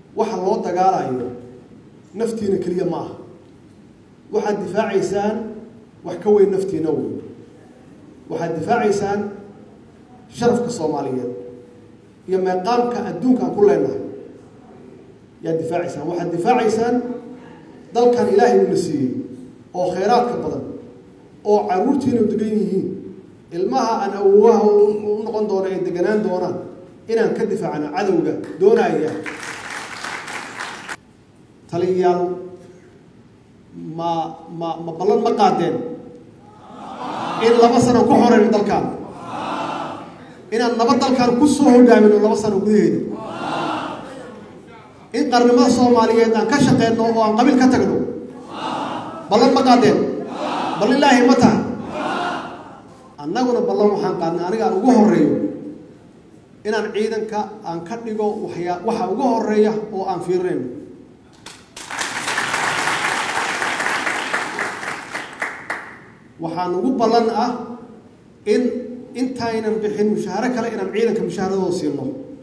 waxa loo dagaalayo naftiina keliya ma aha waxaad difaacaysaan wax ka weyn naftiina wey waxaad difaacaysaan sharafka soomaaliyeed iyo meeqaamka adduunka aan ku leenahay yaad difaacaysaan waxaad difaacaysaan dalkan ilaahay uuna siiyey oo khayraadka badan oo caruurtiina degan yihiin ilmaha aan awowaha u noqon doono ay deganaan doonaan inaan ka difaacno cadowga doonaya taliyayaal ma ma ma ballan ma qaadeen in laba sano ku xoreyno dalkaan inaan nabad dalkaan ku soo hogaamino laba sano gudaheeda in qarnimada soomaaliyeed aan ka shaqeyno oo aan qabiil ka tagno ballan ma qaadeen bal ilaahi ma taha annaguna ballan waxaan qaadnay aniga aan ugu horeeyo inaan ciidanka aan ka dhigo waxyaa waxa ugu horeeya oo aan fiirinayno waxaan ugu ballan ah in intaynan bixin mushaaharo kale inaan ciidanka mushaaharadooda siino